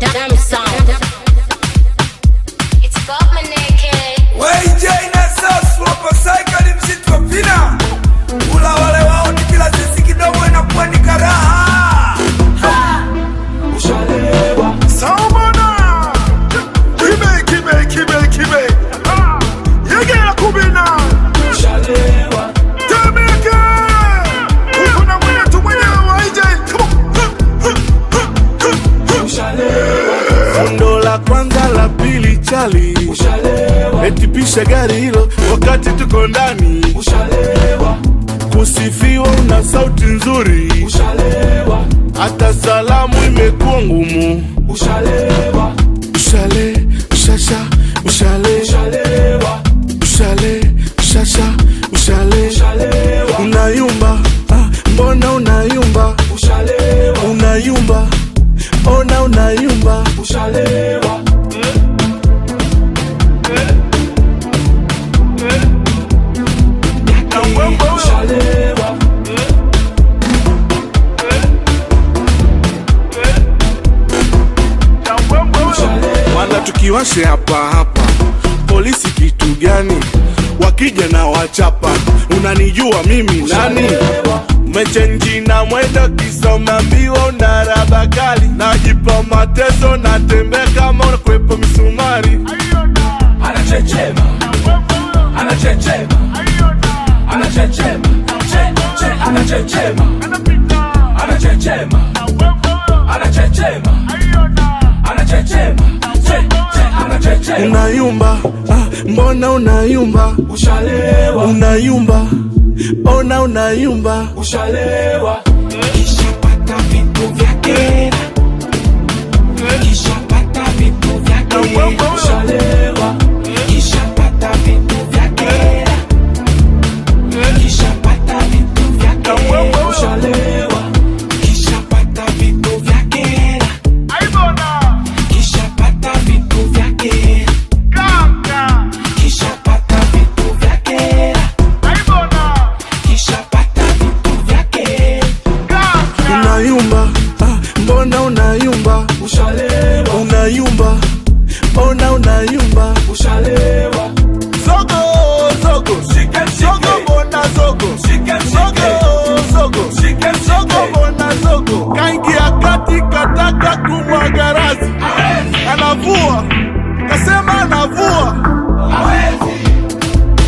Damn sound. It's Bob Maneke. WJ na Sasu hapa Saikali msitu wa Pina. Ula wale wao ni kila sisi kidogo inakuwa ni karaha. Saumana Kibe kibe kibe kibe Ah, Yegera kubina Temeke Uko na mwenye tu mwenye wa IJ Fundo la kwanza la pili chali Etipisha gari hilo wakati tuko ndani Kusifiwa una sauti nzuri Hata salamu imekuwa ngumu Ushale, ushasha, ushale Ushale, ushasha, ushale Unayumba, ah, mbona unayumba Unayumba, ona unayumba Wala tukiwashe hapa hapa, polisi kitu gani? Wakija na wachapa, unanijua mimi nani? Mechenji na mwendo kisoma mbio na raba kali, najipa mateso, natembea kama unakwepa misumari. anachechema anachechema anachechema che che anachechema anachechema anachechema anachechema che che anachechema Unayumba, ah, mbona unayumba? ushalewa Unayumba, ona unayumba. ushalewa kishapata vitu vyake kishapata vitu vyake ushalewa kishapata vitu vyake kishapata vitu vyake ushalewa kishapata vitu vyake kishapata vitu vyake kishapata vitu vyake kishapata vitu vyake Unayumba, ah, mbona unayumba? ushalewa Unayumba, ona unayumba. ushalewa Zogo, zogo, Shike, shike. zogo, mbona zogo? Shike, shike. Zogo, zogo, Shike, shike. zogo, mbona zogo? Kaingia kati kataka kumwaga rasi, anavua, kasema anavua, Hawezi,